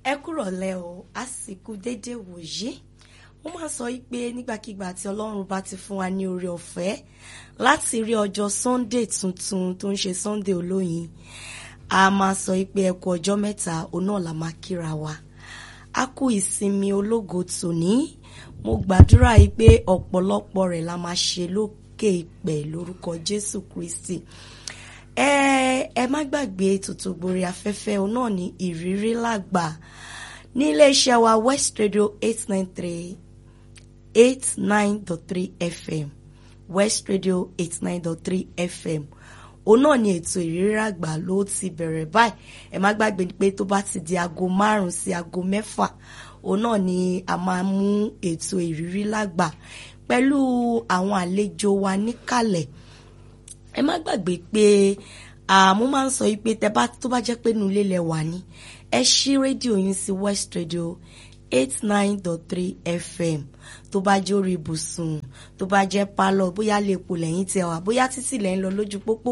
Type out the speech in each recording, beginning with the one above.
ẹ kúrọ̀lẹ́ o àsìkò dédé wòyí wọ́n máa sọ pé nígbàkigbà tí ọlọ́run bá ti fún wa ní oore ọ̀fẹ́ láti rí ọjọ́ sunday tuntun tó ń ṣe sunday olóyin a máa sọ pé ẹ kú ọjọ́ mẹ́ta òun náà la máa kíra wa a kú ìsinmi ológo tòní mo gbàdúrà yìí pé ọ̀pọ̀lọpọ̀ rẹ̀ la máa ṣe lókè ìpẹ̀ lórúkọ jésù kristi ẹ ẹ má gbàgbé ètùtù gborí afẹ́fẹ́ òun náà ní ìrírí làgbà ní iléeṣẹ́ wa west radio eight nine three eight nine dot three fm west radio eight nine dot three fm òun náà ni ètò ìrírí àgbà ló ti bẹ̀rẹ̀ báyìí ẹ má gbàgbé pé tó bá ti di aago márùn sí aago mẹ́fà òun náà ni a máa mú ètò ìrírí lágbà pẹ̀lú àwọn àlejò wa níkàlẹ̀ ẹ má gbàgbé pé mo máa ń sọ yìí pé tẹ bá tó bá jẹ́ pé inú ilé lẹ wà ní ẹ ṣí rédíò yín sí west radio eight nine dot three fm tó bá jẹ́ orí ibùsùn tó bá jẹ́ pálọ̀ bóyá lè po lẹ́yìn tẹ wá bóyá títì lẹ́yìn lọ lójú pópó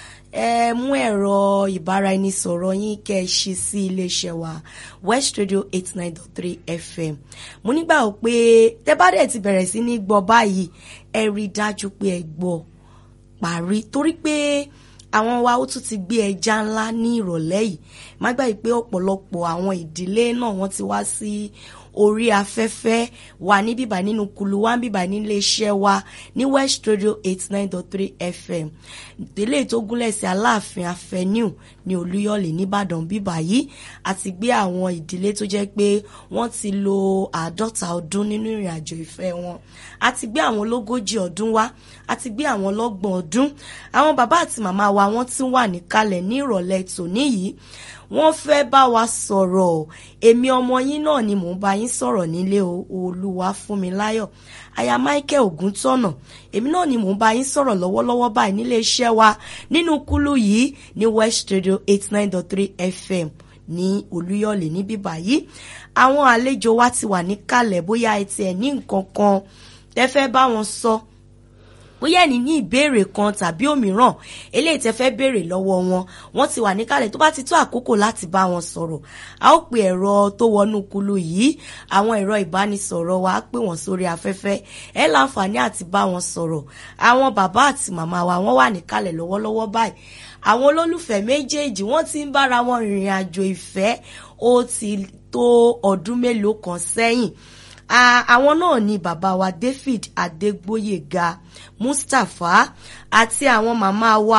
ẹ mú ẹ̀rọ ìbáraẹnisọ̀rọ̀ yín kẹ́ ẹ ṣí sí iléeṣẹ́ wa west radio eight nine dot three fm mo nígbà wò pé tẹ bá dẹ̀ ti bẹ̀rẹ̀ sí ní gbọ́ báyìí ẹ rí i dájú pé ẹ gbọ́ parí torí pé àwọn wa ó tún ti gbé ẹja ńlá ní ìrọ̀lẹ́ yìí má gbàgbé pé ọ̀pọ̀lọpọ̀ àwọn ìdílé náà wọ́n ti wá sí orí afẹ́fẹ́ wa ní bíbá nínú kulu wa ń bíbá nílé iṣẹ́ wa ní west radio eight nine dot three fm ìdílé tó gúnlẹ̀ sí aláàfin avenue ní olúyọ̀lé nìbàdàn bíbá yìí àti gbé àwọn ìdílé tó jẹ́ pé wọ́n ti lo àádọ́ta ọdún nínú ìrìn àjò ìfẹ́ wọn àti gbé àwọn ológójì ọdún wá àti gbé àwọn ọlọ́gbọ̀n ọdún àwọn bàbá àti màmá wa wọ́n ti wà níkàlẹ̀ ní ìrọ̀lẹ́ tòní yìí wọ́n fẹ́ bá wa sọ̀rọ̀ èmi ọmọ yín náà ni mò ń bá yín sọ̀rọ̀ nílé olúwa fún mi láyọ̀ aya michael ògúntọ̀nà èmi náà ni mò ń bá yín sọ̀rọ̀ lọ́wọ́lọ́wọ́ báyìí nílé iṣẹ́ wa nínú kúlù yìí ní west radio eight nine dot three fm ní olúyọ̀lé níbí báyìí àwọn àlejò wa ti wà níkàlẹ̀ bóyá ẹ tiẹ̀ ní nǹkan kan tẹ́ fẹ́ bá wọn sọ. So bóyá ẹni ní ìbéèrè kan tàbí òmíràn eléyìí tẹ́ fẹ́ béèrè lọ́wọ́ wọn wọ́n ti wà níkàlẹ̀ tó bá ti tó àkókò láti bá wọn sọ̀rọ̀ a ó pe ẹ̀rọ tó wọnú kulu yìí àwọn ẹ̀rọ ìbánisọ̀rọ̀ wa á pè wọ́n sórí afẹ́fẹ́ ẹ láǹfààní àti bá wọn sọ̀rọ̀ àwọn bàbá àti màmá wa wọ́n wà níkàlẹ̀ lọ́wọ́lọ́wọ́ báyìí àwọn olólùfẹ́ méjèèjì wọ́n ti ń bára wọn rìnrìn àjò ìfẹ́ ó ti tó ọdún mélòó kan sẹ́yìn àwọn náà ni bàbá wa David Adégbóyèga Mustapha àti àwọn màmá wa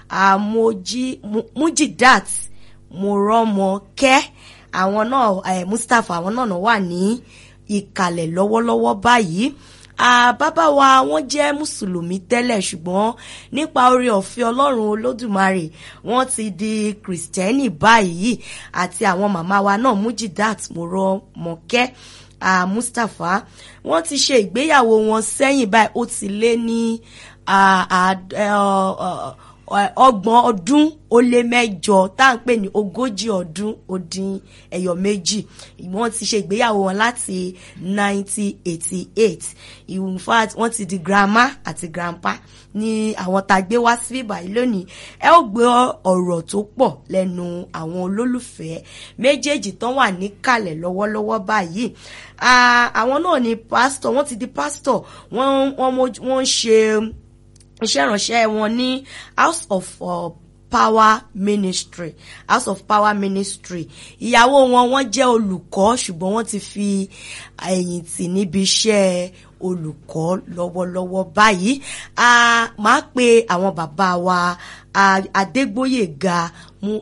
Mujidat Morọ́mọkẹ́ àwọn náà Mustapha àwọn náà wà ní ìkàlẹ̀ lọ́wọ́lọ́wọ́ báyìí bàbá wa wọ́n jẹ́ mùsùlùmí tẹ́lẹ̀ ṣùgbọ́n nípa oore ọ̀fẹ́ ọlọ́run olódùmarè wọ́n ti di kìrìsìtẹ́nì báyìí àti àwọn màmá wa náà Mujidat Morọ́mọkẹ́ uh, Mustapha wọ́n ti ṣe ìgbéyàwó wọn sẹ́yìn báyìí ó ti lé ní ọgbọ̀n ọdún ó lé mẹ́jọ tá à ń pè ní ogójì ọdún ó dín ẹyọ méjì wọ́n ti ṣe ìgbéyàwó wọn láti 1988 in fact wọ́n ti di grandma àti grandpa ní àwọn tá a gbé wá sí bíbá yìí lónìí ẹ ó gbé ọ̀rọ̀ tó pọ̀ lẹ́nu àwọn olólùfẹ́ méjèèjì tán wà níkàlẹ̀ lọ́wọ́lọ́wọ́ báyìí àwọn náà ni pásítọ̀ wọ́n ti di pásítọ̀ wọ́n wọ́n ń ṣe iṣẹ́ ìránṣẹ́ wọn ní house of uh, power ministry house of power ministry ìyàwó wọn wọ́n jẹ́ olùkọ́ ṣùgbọ́n wọ́n ti fi ẹ̀yìn tì níbi iṣẹ́ olùkọ́ lọ́wọ́lọ́wọ́ báyìí a máa pe àwọn bàbá wa Adégbóyèga mu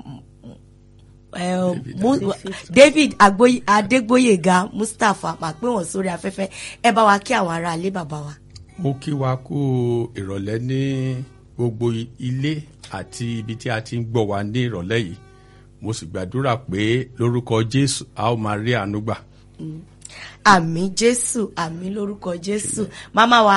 David Adégbóyèga Mustapha máa pè wọ́n sórí afẹ́fẹ́ ẹ bá wa kí àwọn ará ilé bàbá wa mo kí wa kú ìrọ̀lẹ́ ní gbogbo ilé àti ibi tí a ti ń gbọ́ wa ní ìrọ̀lẹ́ yìí mo sì gbàdúrà pé lórúkọ Jésù a ó máa rí àánú gbà. àmì Jésù àmì lórúkọ Jésù màmá wa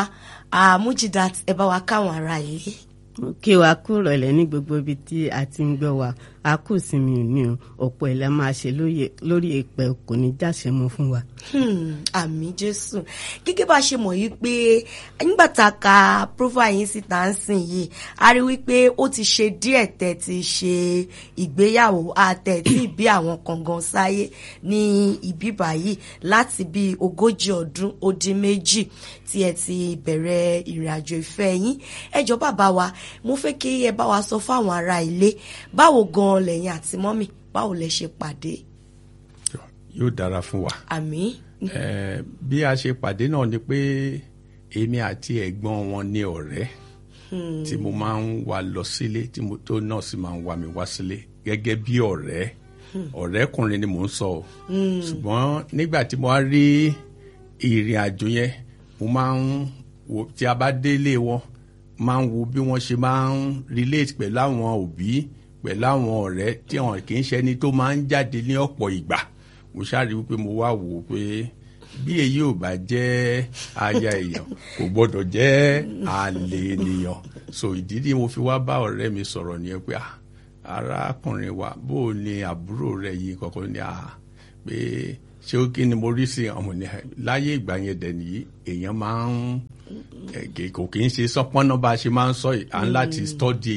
Mujidat ẹ bá wa káwọn ará ilé. mo kí wa kú ìrọ̀lẹ́ ní gbogbo ibi tí a ti ń gbọ́ wa a kù sí mi ní o ọ̀pọ̀ ẹ̀ la máa ṣe lórí èpè kò ní jáṣe mọ́ fún wa. àmì jésù gẹ́gẹ́ bá a ṣe mọ̀ yìí pé nígbà tá a ka profile yín síta ń sìn yìí a rí wípé ó ti ṣe díẹ̀ tẹ́ ti ṣe ìgbéyàwó àtẹ̀ tí bí àwọn kàngan sáyé ní ibi báyìí láti bí ogójì ọdún ó dín méjì tí ẹ ti bẹ̀rẹ̀ ìrìn àjò ìfẹ́ yín ẹ jọ̀ọ́ bàbá wa mo fẹ́ kí ẹ bá wa sọ fáwọn ará ilé báwo gan lẹ́yìn àti mọ́mì báwo lẹ ṣe pàdé. yóò dára fún wa. àmín. Eh, bí a ṣe pàdé náà ni pé èmi àti ẹ̀gbọ́n wọn ní ọ̀rẹ́ tí mo máa ń wá lọ sílé tí mo tó náà sì máa ń wá mi wá sílé gẹ́gẹ́ bí ọ̀rẹ́ ọ̀rẹ́kùnrin ni mò ń sọ o ṣùgbọ́n nígbà tí mo wá rí ìrìn àjò yẹn mo máa ń wo tí a bá délé wọn máa ń wo bí wọ́n ṣe máa ń relate pẹ̀lú àwọn òbí pẹ̀lú àwọn ọ̀rẹ́ tí wọn kì í ṣe ẹni tó máa ń jáde ní ọ̀pọ̀ ìgbà mo ṣáàrí wípé mo wá wò ó pé bí èyí ò bá jẹ́ aya èèyàn kò gbọ́dọ̀ jẹ́ àlè ènìyàn so ìdí tí mo fi wá bá ọ̀rẹ́ mi sọ̀rọ̀ nìyẹn pé ah arákùnrin wa bó o ní àbúrò rẹ yìí kọ̀ọ̀kan ní ah pé ṣé ó kí ni mo rí sí ọmọ ní láyé ìgbà yẹn dẹ̀ nìyí èèyàn máa ń kò kì í ṣe sọpọ́nà bá a ṣe máa ń sọ yìí à ń láti stọ́dì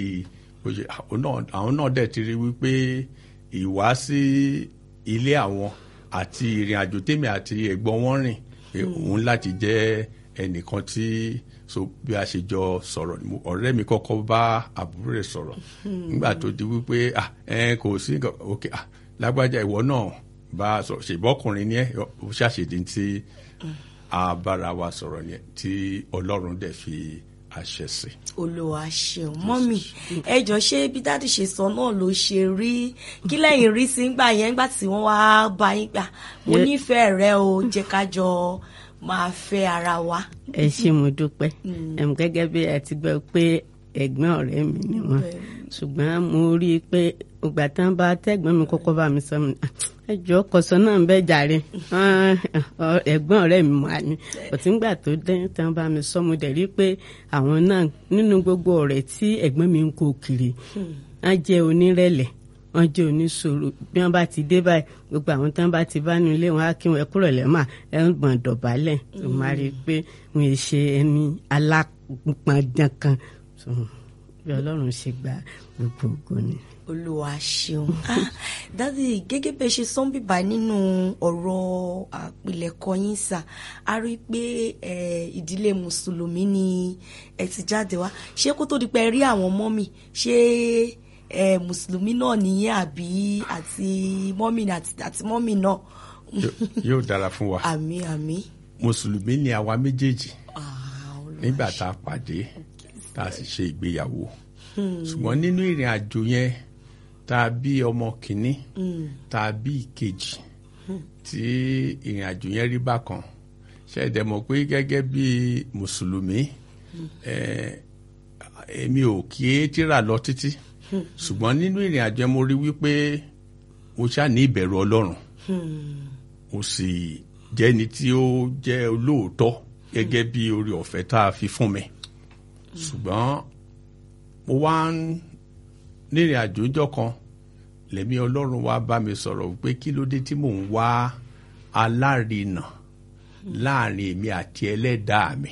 àwọn náà dẹ̀ ti rí wípé ìwá sí ilé àwọn àti ìrìn àjò tèmi àti ẹ̀gbọ́n wọn rìn pé òun láti jẹ́ ẹnìkan tí so bí a ṣe jọ sọ̀rọ̀ ọ̀rẹ́ mi kọ́kọ́ bá àbúrò rẹ̀ sọ̀rọ̀ nígbà tó di wípé ah ẹ kò sí ok ah lágbájá ìwọ náà bá a sọ̀rọ̀ ṣèbọ́kùnrin ni ẹ ó ṣàṣèdí tí a bára wa sọ̀rọ̀ yẹn tí ọlọ́run dẹ̀ fi àṣẹ sí. olùwà ṣeun mọ́mì ẹ jọ ṣé bí dáàdì ṣe sọ náà ló ṣe rí kí lẹ́yìn rí sí gbà yẹn gbà tí wọ́n wá bá yín gbà mo nífẹ̀ẹ́ rẹ o jẹ́ ká jọ máa fẹ́ ara wa. ẹ ṣé mo dúpẹ́ gẹ́gẹ́ bí ẹ ti gbọ́ pé ẹ̀gbọ́n ọ̀rẹ́ mi ni wọ́n ṣùgbọ́n mo rí i pé ìgbà tán bá tẹ́gbọ́n mi kọ́kọ́ bá mi sọ mi ẹ jọ kọsọ náà ń bẹ jàre ẹ̀gbọ́n ọ̀rẹ́ mi mà ní òtí ńgbà tó dé tán bá mi sọ mo dẹ̀ rí pé àwọn náà nínú gbogbo ọ̀rẹ́ tí ẹ̀gbọ́n mi ń kó kiri wọ́n jẹ́ onírẹ̀lẹ̀ wọ́n jẹ́ oníṣòro bí wọ́n bá ti dé báyìí gbogbo àwọn tán bá ti bá nu ilé wọn á kí wọn ẹ kúrò lẹ́mà ẹ ń gbọ̀n dọ̀bálẹ̀ tó máa rí i pé wọn ì ṣe ẹni alápọ̀ndàn kan bí ọlọ́run ṣe gba gbogbo ògo ni olúwa ṣeun dádì gẹ́gẹ́ bẹ́ẹ̀ ṣe sọ́n bíbá nínú ọ̀rọ̀ àpilẹ̀kọ yín sà a rí i pé ìdílé mùsùlùmí ni ẹ ti jáde wá ṣé kó tó di pé ẹ rí àwọn mọ́mì ṣé mùsùlùmí náà nìyẹn àbí àti mọ́mì àti mọ́mì náà. yóò dára fún wa àmín àmín. mùsùlùmí ni àwa méjèèjì nígbà tá a pàdé tá a sì ṣe ìgbéyàwó ṣùgbọ́n nínú ìrìn àjò yẹn tá a bí ọmọ kìíní tá a bí ìkejì tí ìrìn àjò yẹn rí bákan ṣẹ̀dẹ̀ mọ̀ pé gẹ́gẹ́ bí mùsùlùmí èmi ò kí é tíra lọ títí ṣùgbọ́n nínú ìrìn àjò yẹn mo rí wípé mo ṣáà ní ìbẹ̀rù ọlọ́run mo sì jẹ́ni tí ó jẹ́ olóòótọ́ gẹ́gẹ́ bí orí ọ̀fẹ́ tá a fi fún mi ṣùgbọ́n mo wá ń nírìn àjò ńjọ́ kan lẹ́mí ọlọ́run wá bá mi sọ̀rọ̀ pé kí ló dé tí mò ń wá alárinà láàrin èmi àti ẹlẹ́dàá mi.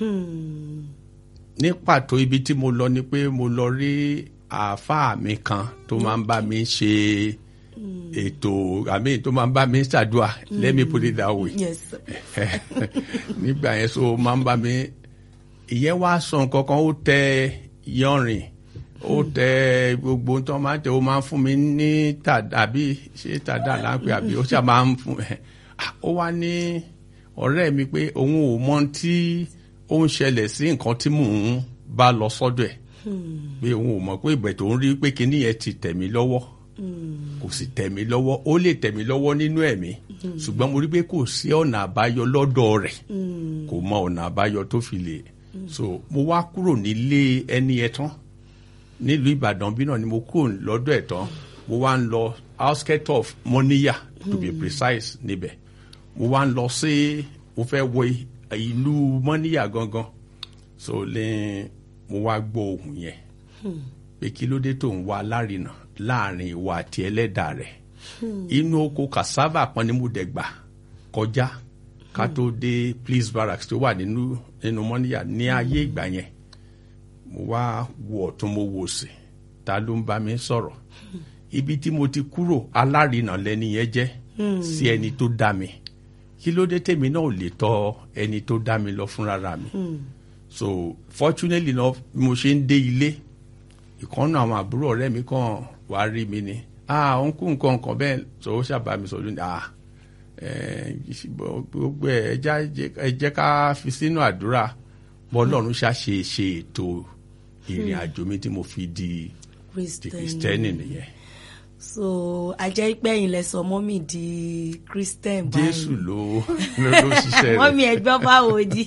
ní pàtó ibi tí mo lọ ni pé mo lọ rí àáfàá mi kan tó máa ń bá mi ṣe ètò àmì tó máa ń bá mi ṣàdúrà let me put it that way. Yes. nígbà yẹn so máa ń bá mi ìyẹn wá sọ nǹkan kan ó tẹ yọrin ó tẹ gbogbo tó máa tẹ ó máa ń fún mi ní tàdá àbí ṣé tàdá láńpẹ àbí ó ṣáà máa ń fún ó wá ní ọ̀rẹ́ mi pé òun ò mọ tí ó ń ṣẹlẹ̀ sí nǹkan tí mò ń bá lọ sọ́dọ̀ ẹ̀ pé òun ò mọ̀ pé ìbẹ̀ tó ń rí pé kinní yẹn ti tẹ̀ mí lọ́wọ́ kò sì tẹ̀ mí lọ́wọ́ ó lè tẹ̀ mí lọ́wọ́ nínú ẹ̀mí ṣùgbọ́n mo rí pé kò sí ọ̀nà àbáyọ lọ́dọ̀ rẹ̀ kò mọ ọ̀nà àbáyọ tó fi lè so mo wá kúrò nílé ẹni ẹ tán nílùú ìbàdàn bí náà ni mo kúrò lọ́dọ̀ ẹ̀ tán mo wá ń lọ outskirt of moniya to be precise níbẹ̀ mo wá ń lọ sí mo fẹ́ wọ ìlú mọ́níyà gangan so lè mo wá gbọ́ ohùn yẹn pé kí ló dé tó ń wá alárinà láàrin ìwà àti ẹlẹ́dà rẹ̀ inú oko cassava kan ni mo dẹ̀ gbà kọjá ká tó dé police barracks tó wà nínú nínú mọ́níyà ní ayé ìgbà yẹn mo wá wo ọ̀tún mo wò sí ta ló ń bá mi sọ̀rọ̀ ibi tí mo ti kúrò alárinà lẹni yẹn jẹ́ sí ẹni tó dá mi kí ló dé tèmi náà ò lè tọ̀ ẹni tó dá mi lọ fúnra mi so fortunately náà bí mo ṣe ń dé ilé ìkànnà àwọn àbúrò ọ̀rẹ́ mi kàn wá rí mi ni ah òun kú nǹkan nǹkan bẹ́ẹ̀ so ó ṣàbá mi sọ lónìí ah gbogbo ẹ ẹ jẹ́ ká fi sínú àdúrà bọ́lọ́run ṣàṣe ṣe ètò ìrìn àjò mi tí mo fi di di kristẹni nìyẹn. so ajẹ́ pé ẹ̀yin lẹ sọ mọ́mì di christian báyìí jésù ló ló ló ṣiṣẹ́ rẹ̀. mọ́mì ẹgbẹ́ báwo di.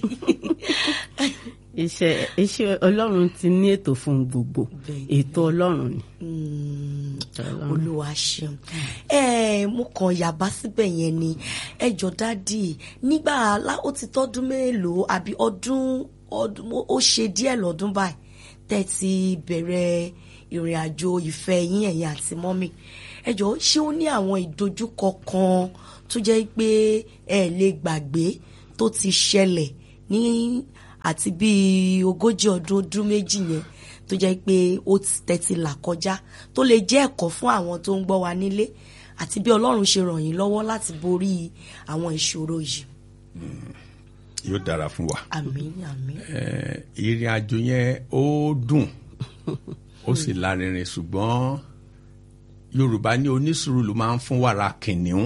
iṣẹ́ iṣẹ́ ọlọ́run ti ní ètò fún gbogbo ètò ọlọ́run ni. olúwa ṣeun ẹ mo kàn yàbá síbẹ̀ yẹn ni ẹ jọ dádì nígbà ó ti tọ́dún mélòó àbí ọdún ọdún ó ṣe díẹ̀ lọ́dún báyìí tẹ́ ti bẹ̀rẹ̀ ìrìn àjò ìfẹ́ yín ẹ̀yin àti mọ́mì ẹ jọ ṣé ó ní àwọn ìdojúkọ kan tó jẹ́ pé ẹ lè gbàgbé tó ti ṣẹlẹ̀ ní àti bíi ogójì ọdún ọdún méjì yẹn tó jẹ́ pé ó tẹ̀tí là kọjá tó lè jẹ́ ẹ̀kọ́ fún àwọn tó ń gbọ́ wa nílé àti bí ọlọ́run ṣe ràn yín lọ́wọ́ láti borí àwọn ìṣòro yìí. yóò dára fún wa. àmín àmín. ìrìn àjò yẹn ó dùn ó sì lárinrin ṣùgbọ́n yorùbá ní onísùúrù ló máa ń fún wàrà kìnìún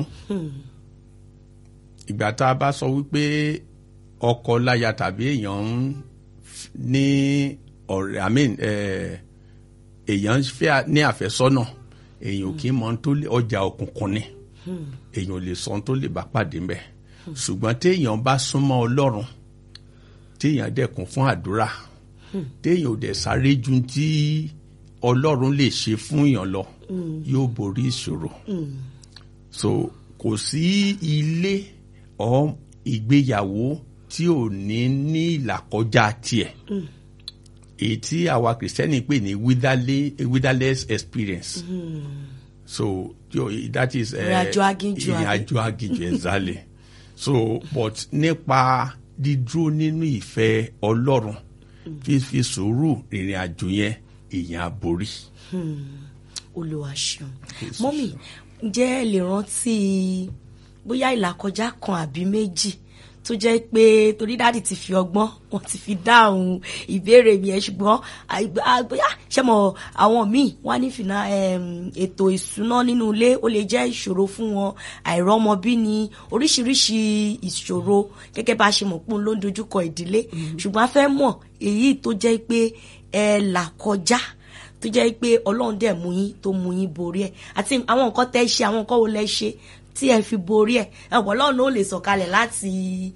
ìgbà tá a bá sọ wípé ọkọ láya tàbí èèyàn ń ní ọ̀rẹ́ i mean èèyàn fẹ́ ní àfẹ́sọ́nà èèyàn ò kí mọ tó lè ọjà òkùnkùn ni èèyàn ò lè sọ tó lè bá pàdé mbẹ ṣùgbọ́n téèyàn bá súnmọ́ ọlọ́run téèyàn dẹ̀kun fún àdúrà téèyàn ò dẹ̀ sáré ju tí ọlọ́run lè ṣe fún èèyàn lọ yóò borí ìṣòro so kò sí ilé ọ ìgbéyàwó tí ò ní ní ìlàkọjá tiẹ̀ èyí tí àwa kìrìsìtẹ́nì pè ní witherless experience so that is ìrìnàjò aginjù ìrìnàjò aginjù exactly so but nípa dídúró nínú ìfẹ́ ọlọ́run fífi sùúrù ìrìn àjò yẹn èèyàn àborí. olúwa ṣeun mọ́mì ǹjẹ́ ẹ lè rántí bóyá ìlàkọjá kan àbí méjì tó jẹ́ pé torí dáàdì ti fi ọgbọ́n wọn ti fi dáhùn ìbéèrè mi ẹ̀ ṣùgbọ́n bóyá ṣe mọ̀ àwọn míì wọ́n ní fìnà ètò ìṣúná nínú ilé ó lè jẹ́ ìṣòro fún wọn àìrọ́mọbí ni oríṣiríṣi ìṣòro gẹ́gẹ́ bá a ṣe mọ̀ pé òun ló ń dojúkọ ìdílé ṣùgbọ́n a fẹ́ mọ̀ èyí tó jẹ́ pé ẹ là kọjá tó jẹ́ pé ọlọ́run dẹ̀ mú yín tó mú yín borí ẹ̀ àti àwọn nǹkan tẹ́ ṣe àwọn nǹkan wo lẹ ṣe tí ẹ fi borí ẹ̀ ẹ̀wọ̀n ọlọ́run ó lè sọ̀kalẹ̀ láti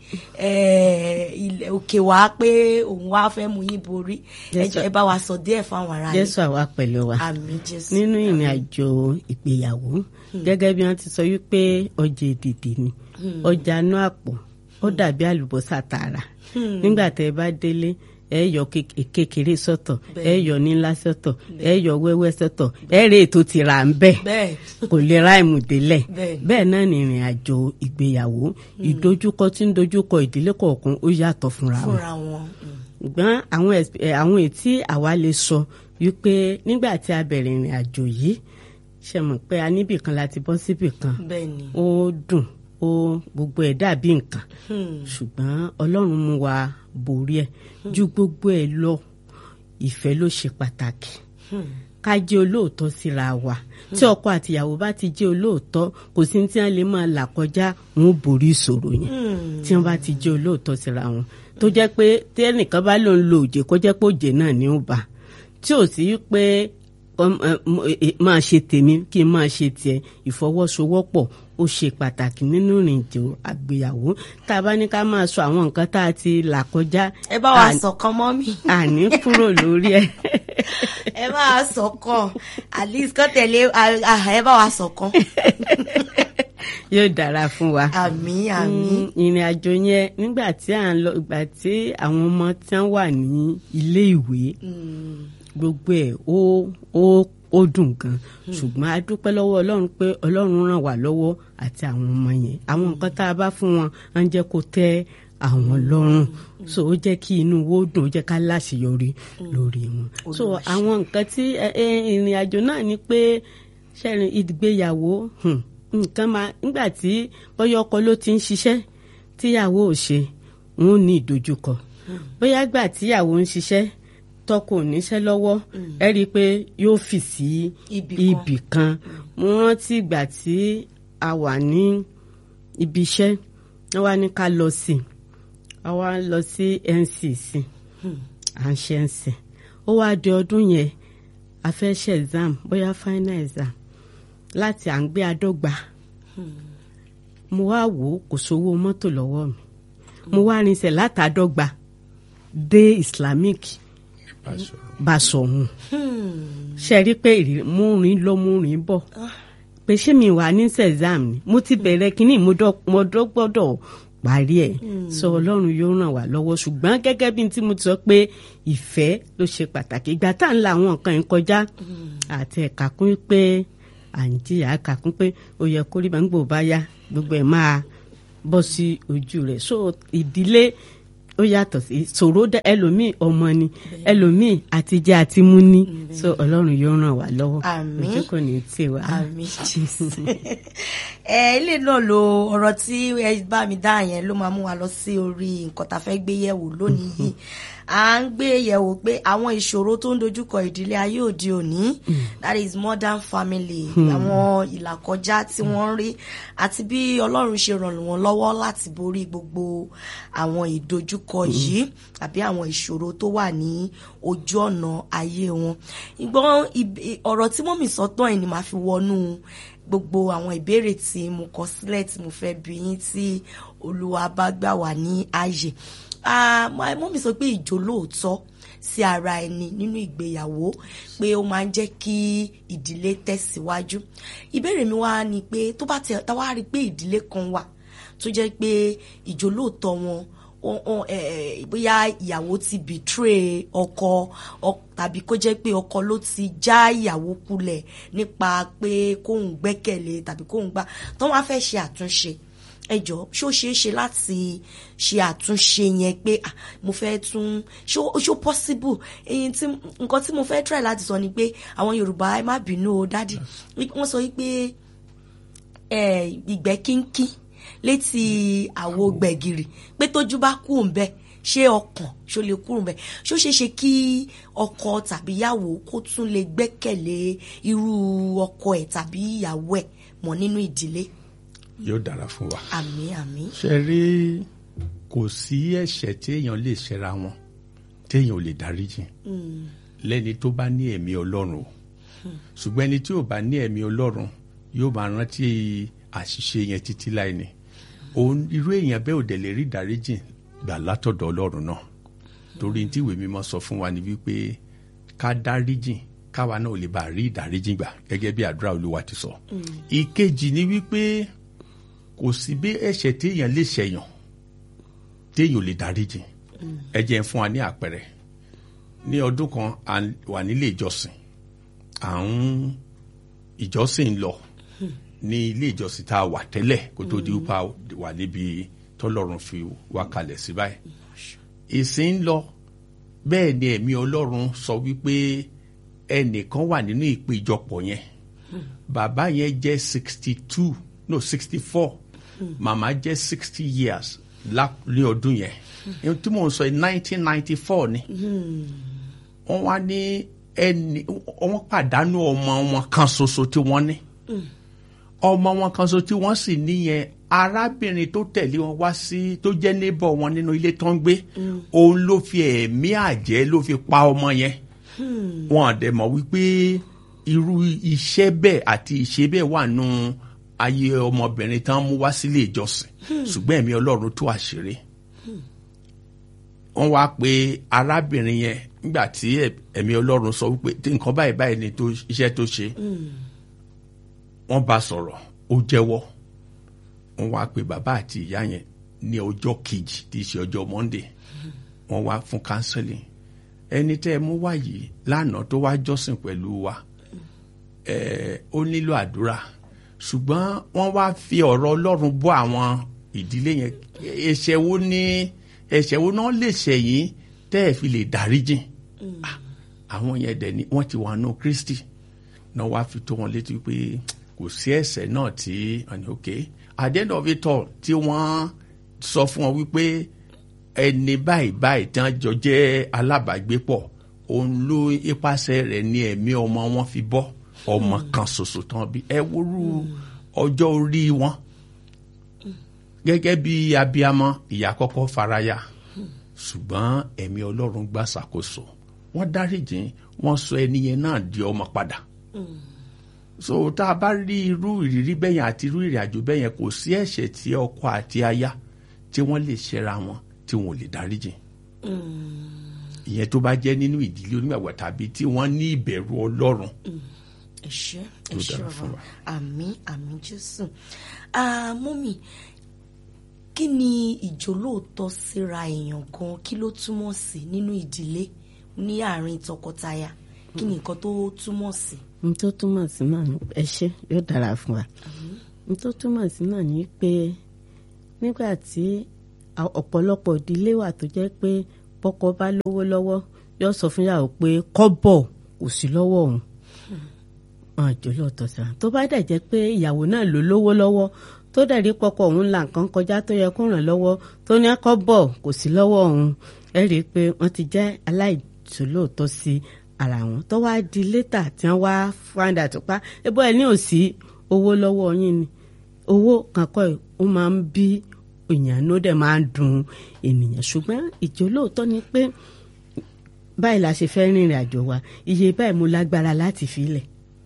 ilẹ̀ òkè wá pé òun wá fẹ́ mú yín borí ẹ bá wa sọ díẹ̀ fáwọn ará yín. jésù àwa pẹ̀lú wa àmín jésù. nínú ìrìn àjò ìgbéyàwó gẹ́gẹ́ bí wọ́n ti sọ wípé ọjà èdìdì ni ọjà inú àpò ó dàbí àlùbọ́sà tààrà nígbà tẹ́ ẹ bá délé ẹ yọ kékeré sọ́tọ̀ ẹ yọ nílá sọ́tọ̀ ẹ yọ wẹ́wẹ́ sọ́tọ̀ ẹ rè ètò ti rà ń bẹ kò lè ra ìmùdélẹ̀ bẹ́ẹ̀ náà ní ìrìn àjò ìgbéyàwó ìdojúkọ tí ń dojúkọ ìdílé kọ̀ọ̀kan ó yàtọ̀ fúnra wọn ṣùgbọ́n àwọn ètí àwa lè sọ wípé nígbà tí a bẹ̀rẹ̀ ìrìn àjò yìí ṣe mọ̀ pé a níbì kan láti bọ́ síbì kan ó dùn ó gbogbo ẹ̀ dàbí nǹkan ṣùgbọ́n ọlọ́run mú wa borí ẹ̀ ju gbogbo ẹ̀ lọ ìfẹ́ ló ṣe pàtàkì ká jẹ́ olóòótọ́ síra wa tí ọkọ àtìyàwó bá ti jẹ́ olóòótọ́ kò sí tí wọ́n lè máa là kọjá wọn ò borí ìṣòro yẹn tí wọ́n bá ti jẹ́ olóòótọ́ síra wọn tó jẹ́ pé tí ẹnìkan bá lòun lo òjè kó jẹ́ pé òjè náà ní ó bá tí ò sí pé máa ṣe tèmi kí n máa ṣe tiẹ̀ ìfọwọ́sowọ́pọ̀ ó ṣe pàtàkì nínú ìrìnàjò àgbéyàwó tá a bá ní ká máa sọ àwọn nǹkan tá a ti là kọjá. ẹ bá wa sọ̀kan mọ́ mi. àní kúrò lórí ẹ. ẹ bá wa sọ̀kan at least kọ́ tẹ̀lé ẹ bá wa sọ̀kan. yóò dára fún wa. àmín àmín. ìrìn àjò yẹn nígbà tí à ń lọ ìgbà tí àwọn ọmọ tí wọ́n wà ní ilé ìwé gbogbo ẹ̀ ó ó ó dùn gan ṣùgbọ́n a dúpẹ́ lọ́wọ́ ọlọ́run pé ọlọ́run ràn wá lọ́wọ́ àti àwọn ọmọ yẹn àwọn nǹkan tá a bá fún wọn á ń jẹ́ kó tẹ́ àwọn lọ́rùn so ó jẹ́ kí inú wo dùn ó jẹ́ ká láṣeyọrí lórí wọn so àwọn nǹkan tí ẹ, ẹ, ìrìn àjò náà ni pé ṣẹ́rin ìgbéyàwó hmm, nǹkan máa nígbà tí bóyá ọkọ ló ti ń ṣiṣẹ́ tíyàwó ò ṣe wọn ò ní ìdojúkọ bóyá gbà tíyàwó ń ṣiṣẹ́ tọkọ ò níṣẹ́ lọ́wọ́ ẹ rí i pé yóò fì sí Ibì kan. ibì kan mo rántí ìgbà tí a wà ní ibi iṣẹ́ wọ́n wá ní ká lọ sí i a wá lọ sí NCC à ń ṣe NC ó wá di ọdún yẹn a fẹ́ ṣe exam bóyá final exam láti à ń gbé adọ́gba mo wá wò ó kò sówó mọ́tò lọ́wọ́ mi mo wá rinṣẹ́ látàdọ́gba dé Islamic Basọ̀hún ṣe rí i pé ìrì- mú rìn lọ mú rìn bọ̀ pé ṣé mi wà ní sexam ni mo ti bẹ̀rẹ̀ kínní mo dọ́- mo dọ́ gbọ́dọ̀ parí ẹ̀ sọ ọlọ́run yóò ràn wá lọ́wọ́ ṣùgbọ́n gẹ́gẹ́ bí tí mo ti sọ pé ìfẹ́ ló ṣe pàtàkì ìgbà tá à ń la àwọn nǹkan yẹn kọjá àti ẹ̀ka kún pé à ń jìyà ẹ̀ka kún pé ó yẹ kó rí bá ń gbò bá yá gbogbo ẹ̀ máa bọ́ sí ojú rẹ̀ so ìdílé ó yàtọ̀ sí ṣòro dá ẹlòmíì ọmọ ni ẹlòmíì àtijẹ àti mú ní so ọlọ́run yóò ràn wá lọ́wọ́ Àmín. ojú kò ní tì wá. àmì jésù ẹ ilé náà lo ọ̀rọ̀ tí ẹ bá mi dá yẹn ló máa mú wa lọ sí orí nǹkan tá a fẹ́ gbé yẹ̀wò lónìí yìí à ń gbé yẹ̀wò pé àwọn ìṣòro tó ń dojúkọ ìdílé ayé òde òní that is modern family àwọn ìlàkọjá tí wọ́n ń rí àti bí ọlọ́run ṣe ràn wọ́n lọ́wọ́ láti borí gbogbo àwọn ìdojúkọ yìí àbí àwọn ìṣòro tó wà ní ojú ọ̀nà ayé wọn ìgbọ́n ib- ọ̀rọ̀ tí mọ́mì sọ tán ẹ̀ ni màá fi wọnú gbogbo àwọn ìbéèrè tí mo kọ sílẹ̀ tí mo fẹ́ bi yín tí olúwa bá gbà wá ní ààyè Ah, my mọ́mì sọ pé ìjólóòtọ́ sí ara ẹni nínú ìgbéyàwó pé ó máa ń jẹ́ kí ìdílé tẹ̀síwájú ìbéèrè mi wá ni pé tó bá tẹ tá wá rí i pé ìdílé kan wà tó jẹ́ pé ìjólóòtọ́ wọn wọn- wọn, eh, bóyá ìyàwó ti betray ọkọ ọ- tàbí kó jẹ́ pé ọkọ ló ti já ìyàwó kulẹ̀ nípa pé kóun gbẹ́kẹ̀lé tàbí kóun gbà tó wọ́n á fẹ́ ṣe àtúnṣe ẹ jọ̀ọ́ ṣó ṣeé ṣe láti ṣe àtúnṣe yẹn pé ah, mo fẹ́ tún ṣó ṣó possible èyí tí nǹkan tí mo fẹ́ try láti sọ ni pé àwọn Yorùbá ẹ má bínú o dádì wọ́n sọ wípé eh, ìgbẹ́ kínkín létí àwo gbẹ̀gìrì pé tójú bá kú òǹbẹ ṣé ọkàn ṣó lè kúrò ńbẹ̀ ṣó ṣeé ṣe kí ọkọ tàbí ìyàwó kó tún lè gbẹ́kẹ̀lé irú ọkọ ẹ̀ tàbí ìyàwó ẹ̀ mọ́ nínú ìdílé yóò dára fún wa. àmín àmín ṣe rí kò sí ẹ̀ṣẹ̀ tí èèyàn lè ṣẹra wọn téèyàn ò lè dáríjì lẹ́ni tó bá ní ẹ̀mí Ọlọ́run o ṣùgbọ́n ẹni tí ò bá ní ẹ̀mí Ọlọ́run yóò máa rántí àṣìṣe yẹn títí láì ní òun irú èèyàn bẹ́ẹ̀ ò dẹ̀ lè rí ìdáríjì gbà látọ̀dọ̀ Ọlọ́run náà torí tí ìwé mímọ́ sọ fún wa ni wípé ká dáríjì káwa náà ò lè bá rí ìdáríjì gbà gẹ́gẹ́ bí àdúrà Olúwa ti sọ ìkejì ni wípé kò sí bí ẹ̀ṣẹ̀ téèyàn lè ṣẹ̀yàn téèyàn ò lè dáríjì ẹ jẹ́ n fún wa ní àpẹẹrẹ ní ọdún kan à ń wà nílé ìjọsìn à ń ìjọsìn lọ ní ilé ìjọsìn tá a wà tẹ́lẹ̀ kó tó di wípé a wà níbi tọ́lọ́run fi wá kalẹ̀ sí báyìí ìsìn ń lọ bẹ́ẹ̀ ni ẹ̀mí Ọlọ́run sọ wípé ẹnìkan wà nínú ìpéjọpọ̀ yẹn bàbá yẹn jẹ́ sixty two no sixty four màmá jẹ́ sixty years lá- ní ọdún yẹn ohun tí mò ń sọ nineteen ninety four ni wọ́n wá ní ẹni wọ́n pàdánù ọmọ wọn kan ṣoṣo tí wọ́n ní ọmọ wọn kan ṣoṣo tí wọ́n sì níyẹn arábìnrin tó tẹ̀lé wọn wá sí tó jẹ́ neighbor wọn nínú ilé tó ń gbé òun ló fi ẹ̀mí àjẹ́ ló fi pa ọmọ yẹn wọn àdẹ̀ mọ̀ wípé irú iṣẹ́ bẹ́ẹ̀ àti ìṣe bẹ́ẹ̀ wà nù ayé ọmọbìnrin tán mú wá sílé ìjọsìn ṣùgbọ́n ẹ̀mí Ọlọ́run tú àṣírí wọ́n wá pé arábìnrin yẹn nígbà tí ẹ̀- ẹ̀mí Ọlọ́run sọ wípé tí nǹkan báyìí báyìí ni tó iṣẹ́ tó ṣe wọ́n bá sọ̀rọ̀ ó jẹ́wọ́ wọ́n wá pé bàbá àti ìyá yẹn ní ọjọ́ kejì tí í ṣe ọjọ́ Monday wọ́n wá fún counseling ẹni tẹ́ ẹ mú wá yìí lánàá tó wá jọ́sìn pẹ̀lú wa eh, ó nílò àdúrà ṣùgbọ́n wọ́n wá fi ọ̀rọ̀ ọlọ́run bọ́ àwọn ìdílé yẹn ẹ̀ṣẹ̀ wo ní ẹ̀ṣẹ̀ wo náà lè ṣẹ̀yìn tẹ́ ẹ̀ fi lè dáríjìn Ah, àwọn yẹn dẹ̀ ni wọ́n ti wà nù Kristi náà wá fi tó wọn létí pé kò sí ẹ̀ṣẹ̀ náà tí wọ́n ní ok at the end of it all tí wọ́n sọ fún wọn wípé ẹni báyìí báyìí tí wọ́n jọ jẹ́ alábàágbépọ̀ òun ló ipasẹ̀ rẹ̀ ní ẹ̀mí ọmọ wọn fi bọ́ ọmọ kan ṣoṣo tán bí ẹ wúrú ọjọ́ orí wọn gẹ́gẹ́ bí abiyamọ ìyá kọ́kọ́ faraya ṣùgbọ́n ẹ̀mí Ọlọ́run gbà ṣàkóso wọ́n dáríjìn wọ́n sọ ẹni yẹn náà di ọmọ padà so tá a bá rí irú ìrírí bẹ́yẹn àti irú ìrìn àjò bẹ́yẹn kò sí ẹ̀ṣẹ̀ tí ọkọ àti aya tí wọ́n lè ṣẹra wọn tí wọn ò lè dáríjìn ìyẹn tó bá jẹ́ nínú ìdílé onígbàgbọ́ tàbí tí wọ́n ní ìbẹ̀rù Ọlọ́run ẹ ṣé ẹ Tó ṣé dára fún bàbá wa. àmín àmín jésù Ah, mọ́mì kí ni ìjólóòtọ́ síra èèyàn gan kí ló túmọ̀ sí nínú ìdílé ní àárín tọkọtaya kí ni nǹkan tó túmọ̀ sí. n tó túmọ̀ sí náà ni ẹ ṣé yóò dára fún wa n tó túmọ̀ sí náà ni pé nígbà tí a- ọ̀pọ̀lọpọ̀ ìdílé wà tó jẹ́ pé bọ́kọ bá lówó lọ́wọ́ yóò sọ fún yàwó pé kọ́bọ̀ kò sí lọ́wọ́ òun wọn àjò lóòótọ́ sí wa tó bá dẹ̀ jẹ́ pé ìyàwó náà ló lówó lọ́wọ́ tó dẹ̀ rí pọkọ òun là nǹkan kọjá tó yẹ kó ràn lọ́wọ́ tó ní kọ́bọ̀ kò sí lọ́wọ́ òun ẹ rí i pé wọ́n ti jẹ́ aláìjólóòótọ́ sí ara wọn tó wá di létà tí wọ́n wá fáńdà tó pa ẹbọ ẹ ní òsì owó lọ́wọ́ yín ni owó kankọ́ ẹ̀ ó máa ń bí èèyàn ló dẹ̀ máa ń dùn ènìyàn ṣùgbọ́n ìjólóòótọ́ ni pé báyìí la ṣe fẹ́ rìnrìn àjò wa iye báyìí mo lágbára láti fi lẹ̀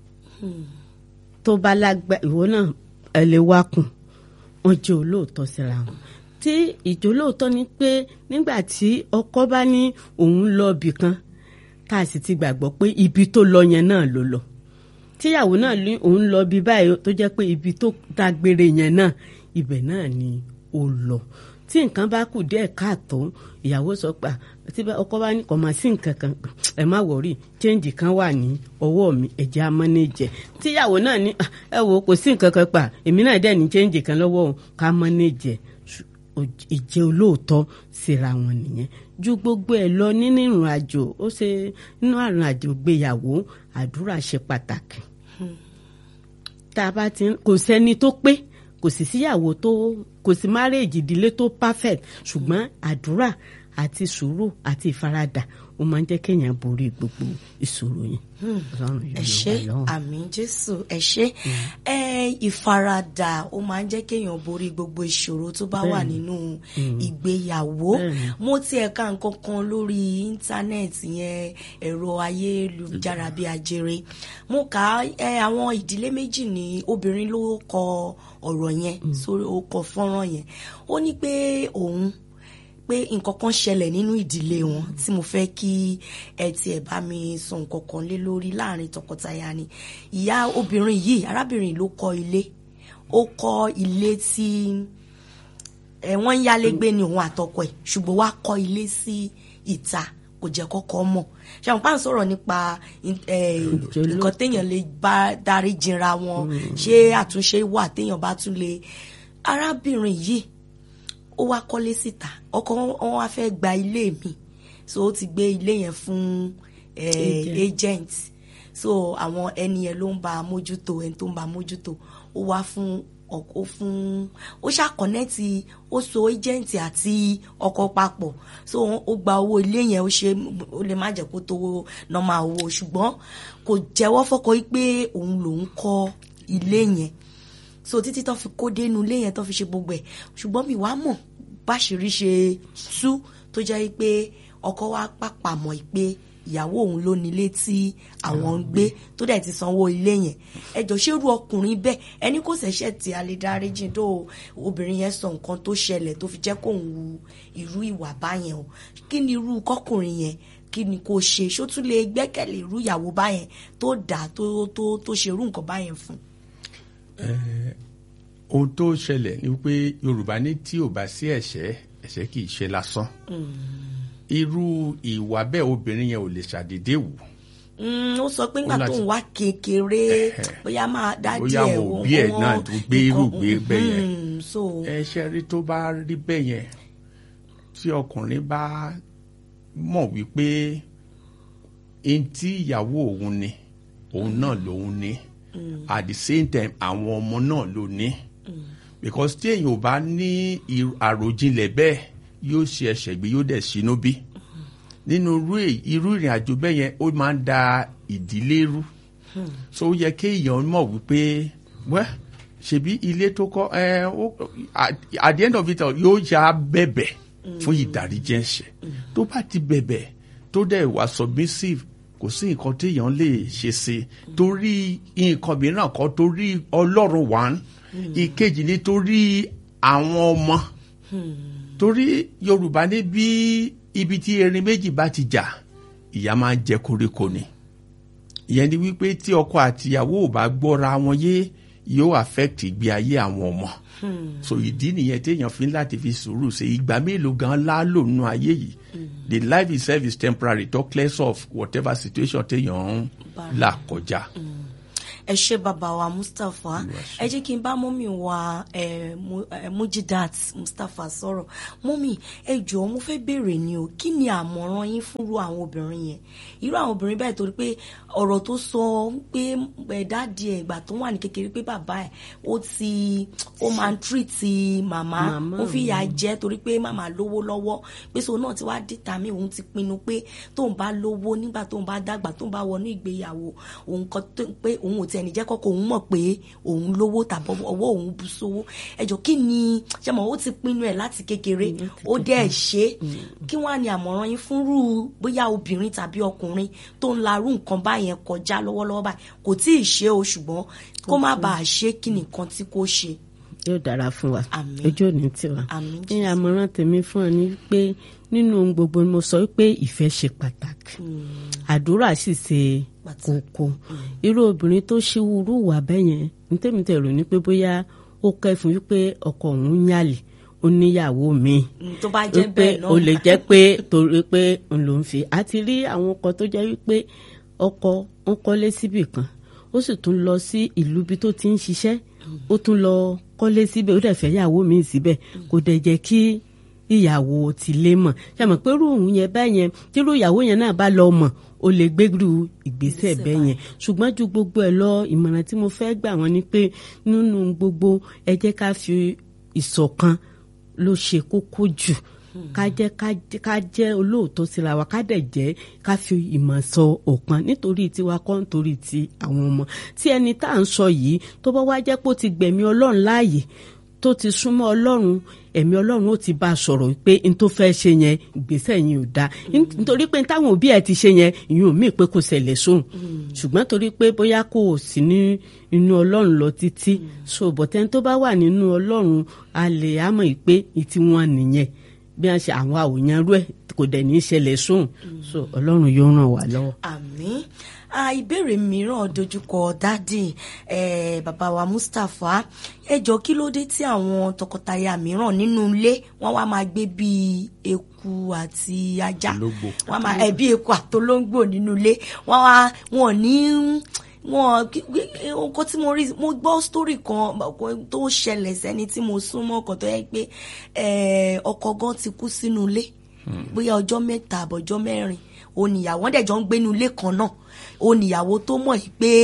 tó bá lágbá ìwọ náà ẹ lè wá kùn wọn jẹ́ olóòótọ́ síra wọn tí ìjólóòótọ́ ni pé nígbà tí ọkọ bá ní òun lọ ibì kan tá a sì ti gbàgbọ́ pé ibi tó lọ yẹn náà ló lọ tíyàwó náà ní òun lọ bí báyìí tó jẹ́ pé ibi tó dágbére yẹn náà ibẹ̀ náà ni ó lọ tí nǹkan bá kù díẹ̀ káàtó ìyàwó sọ pé "Ah, tí bá- ọkọ bá ní kò máa sí nǹkan kan ẹ má wọrí chẹ́ǹjì kan wà ní ọwọ́ mi ẹ̀jẹ̀ amọ́nẹ́jẹ̀ tíyàwó náà ní "Ah, ẹ wo kò sí nǹkan kan pa èmi náà dẹ̀ ní chẹ́ǹjì kan lọ́wọ́ òun ká mọ́nẹ́jẹ̀ ìjẹ́ olóòótọ́ síra wọn nìyẹn ju gbogbo ẹ̀ lọ nínú ìrìn àjò ó ṣe nínú àrùn àjò gbéyàwó àdúrà ṣe pàtàkì tá a bá ti ń kò sẹ́ni tó pé kò sì síyàwó tó kò sí márèèjì ìdílé tó perfect ṣùgbọ́n àdúrà àti sùúrù àti ìfaradà ó máa ń jẹ́ kéèyàn borí gbogbo ìṣòro yẹn. Ọlọ́run yóò ẹ ràn ṣé wá lọ́wọ́. àmín jésù ẹ ṣé ẹ ìfaradà ó máa ń jẹ́ kéèyàn borí gbogbo ìṣòro tó bá wà nínú ìgbéyàwó Bẹ́ẹ̀ni. mo tiẹ̀ ka nǹkan kan lórí íńtánẹ́ẹ̀tì yẹn ẹ̀rọ ayélujára bíi ajere mo kà á ẹ, àwọn ìdílé méjì ní obìnrin ló kọ ọ̀rọ̀ yẹn sórí ó kọ fọ́nrán yẹn ó ní pé òun pé nǹkan kan ṣẹlẹ̀ nínú ìdílé wọn tí mo fẹ́ kí ẹ tiẹ̀ bá mi sọ nǹkan kan lé lórí láàrin tọkọtaya ni ìyá obìnrin yìí arábìnrin ló kọ́ ilé ó kọ́ ilé tí ẹ wọ́n ń yálégbé ni òun àtọkọ ẹ̀ ṣùgbọ́n wá kọ́ ilé sí ìta kò jẹ́ kọ́kọ́ mọ̀ ṣàwọn pàǹ sọ̀rọ̀ nípa ẹ, nǹkan téèyàn lè bá darí jinra wọn ṣé àtúnṣe wà téèyàn bá tún lè arábìnrin yìí ó wá kọ́lé síta ọkọ wọn wá fẹ́ gba ilé mi so ó ti gbé ilé yẹn fún eh, Agent. agent so àwọn ẹni yẹn ló ń bá a mójútó ẹni tó ń bá a mójútó ó wá fún ọk- ó fún ó ṣàkọ́nẹ́tì ó so agent àti ọkọ papọ̀ so ó gba owó ilé yẹn ó ṣe ó lè má jẹ́ kó tó nọ́mà owó ṣùgbọ́n kò jẹ́wọ́ fọ́kọ yìí pé òun lòún kọ́ ilé yẹn so títí tó fi kó dénú ilé yẹn tó fi ṣe gbogbo ẹ̀ ṣùgbọ́n mi wá mọ̀ báṣìírí ṣe tú tó jẹ́ pé ọkọ wa pàpà mọ̀ pé ìyàwó òun ló nílé tí àwọn ń gbé tó dẹ̀ ti sanwó ilé yẹn ẹjọ́ ṣérú ọkùnrin bẹ́ẹ̀ ẹni kò ṣẹ̀ṣẹ̀ tí a lè dáríjì tó obìnrin yẹn sọ nǹkan tó ṣẹlẹ̀ tó fi jẹ́ kóun wu irú ìwà báyẹn o kí ni irú kọkùnrin yẹn kí ni kò ṣe ṣó tún lè gbẹ́kẹ̀lé irú ìyàwó báyẹn tó dà tó tó tó ṣerú nǹkan báyẹn fún ohun tó ṣẹlẹ̀ ni pé yorùbá ní tí ò bá sí ẹ̀ṣẹ̀ ẹ̀ṣẹ̀ kì í ṣe lásán irú ìwà bẹ́ẹ̀ obìnrin yẹn ò lè ṣàdédé wù Mm, ó sọ pé nígbà Ó láti- tó ń wá kékeré bóyá máa dájú Bóyá ẹ̀ àwọn òbí ẹ̀ wọ́n- náà tó gbé irú nǹkan- gbé bẹ́ẹ̀ yẹn. Mm, so ẹ ṣe rí tó bá rí bẹ́ẹ̀ yẹn tí ọkùnrin bá mọ̀ wípé ẹni tí ìyàwó òun ni òun náà lòun ní at the same time àwọn ọmọ náà ló ní because tí èèyàn ò bá ní ir- àròjinlẹ̀ bẹ́ẹ̀ yóò ṣe ẹsẹ̀ gbé yóò dẹ̀ sínú bí nínú irú èyí- irú ìrìn àjò bẹ́ẹ̀ yẹn ó máa ń da ìdílé rú so ó yẹ kéèyàn mọ̀ wípé wẹ́ ṣebí ilé tó kọ́ ẹ ó at at the end of it all yóò ya bẹ̀bẹ̀ fún ìdáríjì ẹ̀ṣẹ̀ tó bá ti bẹ̀bẹ̀ tó dẹ̀ wà submissive kò sí nǹkan téèyàn lè ṣe sí i torí nǹkan mìíràn kan torí ọlọ́run wà ń ìkejì ni torí àwọn ọmọ torí yorùbá ní bí ibi tí erin méjì bá ti jà ìyá máa ń jẹ koríko ni ìyẹn ni wípé tí ọkọ àtìyàwó ò bá gbọ́ra wọn yé yóò affect ìgbé ayé àwọn ọmọ so ìdí nìyẹn téèyàn fi ń láti fi sùúrù ṣe ìgbà mélòó gan lálò nínú ayé yìí the life itself is temporary talk less of whatever situation téèyàn ń là kọjá. ẹ ṣe bàbá wa mustapha ẹ jẹ́ kí n bá mọ́mì wa eh, Mu- eh, mujidat mustapha sọ̀rọ̀ mọ́mì ẹ jọ̀ọ́ mo fẹ́ béèrè ni o kí ni àmọ̀ràn yín fúnrú àwọn obìnrin yẹn irú àwọn obìnrin báyìí torí pé ọ̀rọ̀ tó sọ pé ẹ̀dáàdì ẹ̀ ìgbà tó wà ní kékeré pé bàbá ẹ̀ ó ti ó máa ń tírìtì màmá Màmá ó fi ìyà jẹ torí pé màmá lówó lọ́wọ́ pé so náà ti wá dìtà mí òun ti pinnu pé tóun bá lówó nígbà tóun bá dàgbà tóun bá wọnú ìgbéyàwó òun kan tó pé òun ò tiẹ̀ ní jẹ́ kọ́kọ́ òun mọ̀ pé òun lówó tàbí ọwọ́ òun bú sówó ẹjọ́ kí ni ṣe mọ̀ ó ti pinnu ẹ̀ láti kékeré ó dẹ̀ ṣe é kí wọ́n á ní àmọ̀ràn yín fúnrú bóyá obìnrin tàbí ọkùnrin tó ń larú nǹkan báyẹn kọjá lọ́wọ́lọ́wọ́ báyìí kò tí ì ṣe o ṣùgbọ́n kó má bàa ṣe kí nìkan tí kò ṣe. yóò dára fún wa Àmín. ojú òní tiwa Àmín, ní àmọ̀ràn tèmi fún ọ ni pé nínú ohun gbogbo ni mo sọ pé ìfẹ́ ṣe pàtàkì àdúrà sì ṣe kókó irú obìnrin tó ṣíwúrú wà bẹ́yẹn ní tèmi tẹ̀rù ni pé bóyá ó kẹ́fún wípé ọkọ òun ń yàlè ó níyàwó míì Mm, tó bá jẹ́ wípé bẹ́ẹ̀ náà o lè jẹ́ pé torí pé n ló ń fi àti rí àwọn ọkọ tó jẹ́ wípé ọkọ ń kọ́lé síbì kan ó sì tún lọ sí ìlú bí tó ti ń ṣiṣẹ́ ó tún lọ kọ́lé síbẹ̀ ó dẹ̀ fẹ́ yàwó mi síbẹ̀ kò dẹ̀ jẹ́ kí ìyàwó ti lé mọ̀ ṣe mọ̀ pé irú òun yẹn bẹ́ẹ̀ yẹn tírú ìyàwó yẹn náà bá lọ mọ̀ ó lè gbérú ìgbésẹ̀ bẹ́ẹ̀ yẹn ṣùgbọ́n ju gbogbo ẹ̀ lọ ìmọ̀ràn tí mo fẹ́ gbà wọ́n ni pé nínú gbogbo ẹ jẹ́ ká fi ìṣọ̀kan ló ṣe kókó jù ká jẹ́ ká jẹ́ olóòótọ́ síra wa ká dẹ̀ jẹ́ ká fi ìmọ̀ sọ ọ̀kan nítorí tiwa kọ́ nítorí ti àwọn ọmọ tí ẹni tá à ń sọ yìí tó bá wá jẹ́ pé ó ti gbẹ̀mí ọlọ́run láàyè tó ti súnmọ́ ọlọ́run ẹ̀mí ọlọ́run ó ti bá a sọ̀rọ̀ pé n tó fẹ́ ṣe yẹn ìgbésẹ̀ yẹn ò dáa nítorí pé táwọn òbí ẹ̀ ti ṣe yẹn ìyẹn ò mí pé kò ṣẹlẹ̀ sóhun ṣùgbọ́n torí pé bóyá kò sí ní inú ọlọ́run lọ títí so bọ̀tẹ́ni tó bá wà nínú ọlọ́run a lè àmọ̀ pé ìtí wọn nìyẹn bí wọ́n ṣe àwọn àwòyàn rú ẹ̀ kò dẹ̀ ní í ṣẹlẹ̀ sóhun so ọlọ́run yóò ràn wá lọ́wọ́. àmín ìbéèrè mìíràn dojúkọ dádì bàbá wa Mustapha ẹ jọ kí ló dé tí àwọn tọkọtaya mìíràn nínú ilé wọn wá máa gbé bíi eku àti ajá wọn máa ẹ bí eku àtolóńgbò nínú ilé wọn wá wọn ní wọn nǹkan tí mo rí mo gbọ́ sítórì kan tó ṣẹlẹ̀ sẹ́ni tí mo súnmọ́ kan tó yẹ pé ọkọ gan ti kú sínú ilé bóyá ọjọ́ mẹ́ta àbọ̀jọ́ mẹ́rin oníyàwó wọn dẹ̀ jọ ń gbénu ilé kan náà oníyàwó tó mọ̀ yìí pé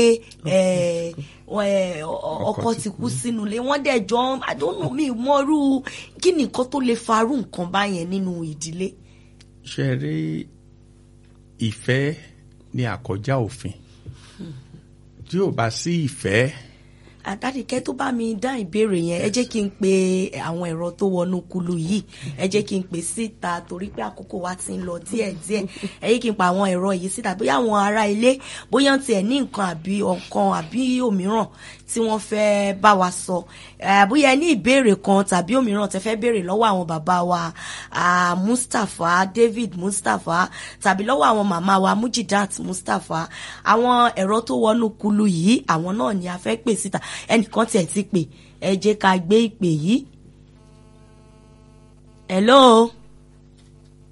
ọkọ ti kú sínú ilé wọn dẹ̀ jọ àdónù mi mọ́rú kí nìkan tó lè farú nǹkan báyẹn nínú ìdílé. ṣe rí ìfẹ́ ní àkọjá òfin tí ò bá sí ìfẹ́ àdádìkẹ́ tó bá mi dá ìbéèrè yẹn ẹ jẹ́ kí n pe àwọn ẹ̀rọ tó wọnú kulu yìí ẹ jẹ́ kí n pè síta torí pé àkókò wa ti ń lọ díẹ̀díẹ̀ ẹ jẹ́ kí n pa àwọn ẹ̀rọ yìí síta bóyá àwọn ará ilé bóyá tiẹ̀ ní nǹkan àbí ọ̀kan àbí òmíràn tí wọ́n fẹ́ bá wa sọ bóyá ẹ ní ìbéèrè kan tàbí òmíràn tẹ́ fẹ́ béèrè lọ́wọ́ àwọn bàbá wa Mustapha David Mustapha tàbí lọ́wọ́ àwọn màmá wa Mujidat Mustapha àwọn ẹ̀rọ tó wọnú kulu yìí àwọn náà ni a fẹ́ pè síta ẹnìkan tiẹ̀ ti pè ẹ jẹ́ ká gbé ìpè yìí. hello.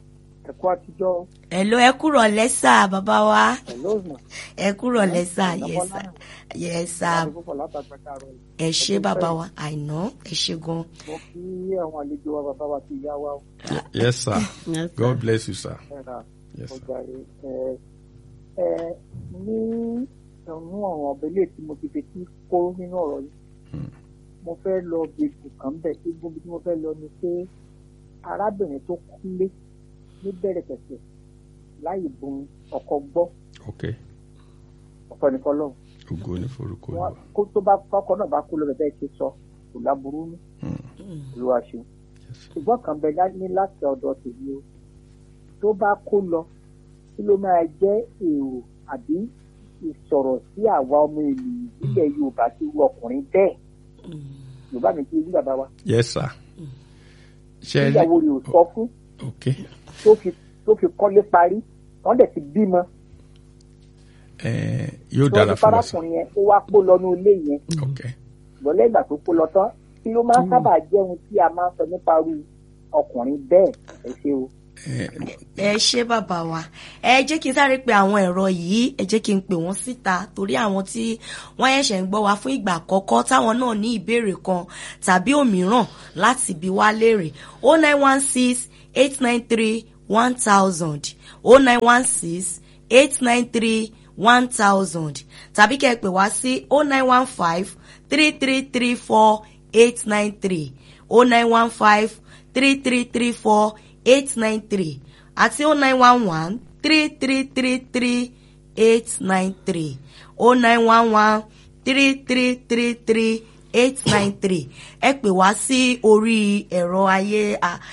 ẹ̀kọ́ àtijọ́ Hello, ẹ kúrò lẹ́sà bàbá wa. pẹ̀lú ọ̀nà Ẹ kúrò lẹ́sà, Ẹ yes sir. Yes sir. láti púpọ̀ látàgbà káàárọ̀ yìí. Ẹ ṣé bàbá wa, àìná, ẹ ṣé gan. mo kí àwọn àlejò wa bàbá wa ti yá wa ó. yes sir Yes, sir. god bless you sir ẹ̀rà yes sir ọjà rẹ̀ ẹ̀ ẹ̀ ní ẹ̀nu àwọn ọ̀bẹ̀lẹ̀ tí mo ti fetí kó nínú ọ̀rọ̀ yìí mo fẹ́ lọ gbèsè kan bẹ̀ tí gbogbo tí mo fẹ́ lọ ni pé arábìnrin tó kúlé ní bẹ̀rẹ̀ pẹ̀sẹ̀ láì bun ọkọ gbọ́ ok ọ̀pọ̀ nìkan lọ́hùn ògo ní forúkọ wọn Olúwa kó tó bá kọ́kọ́ náà bá kú lọ bẹ́ẹ̀ ṣe sọ kò láburú ní olúwa ṣe ṣùgbọ́n kan bẹ lá- ní láti ọ̀dọ̀ tèmi o tó bá kó lọ kí ló máa jẹ́ èrò àbí ìsọ̀rọ̀ sí àwa ọmọ ènìyàn nílẹ̀ yorùbá tí irú ọkùnrin bẹ́ẹ̀ yorùbá mi ti rí bàbá wa yes sir ṣe rí níyàwó rẹ̀ ò sọ fún ok tó fi tó fi kọ́lé parí wọ́n dẹ̀ ti bímọ ẹ yóò tó dára fi fún wa sir parákùnrin yẹn ó wá kó lọ ní ilé yẹn ok lọ́lẹ́ ìgbà tó kó lọ tán kí ló máa ń sábà jẹ́ ohun tí a máa ń sọ nípa irú ọkùnrin bẹ́ẹ̀ ẹ ṣe o. ẹ ẹ ṣé bàbá wa ẹ jẹ́ kí n sáré pe àwọn ẹ̀rọ yìí ẹ jẹ́ kí n pè wọ́n síta torí àwọn tí wọ́n ẹ̀ṣẹ̀ ń gbọ́ wa fún ìgbà àkọ́kọ́ táwọn náà ní ìbéèrè kan tàbí òmíràn láti bi wá léèrè o nine one six eight nine three one thousand o nine one six eight nine three one thousand tàbí kẹ́ ẹ pè wá sí o nine one five three three three four eight nine three o nine one five three three three four eight nine three àti oh nine one one three three three three eight nine three oh nine one one three three three three eight nine three ẹ pè wá sí orí ẹ̀rọ ayé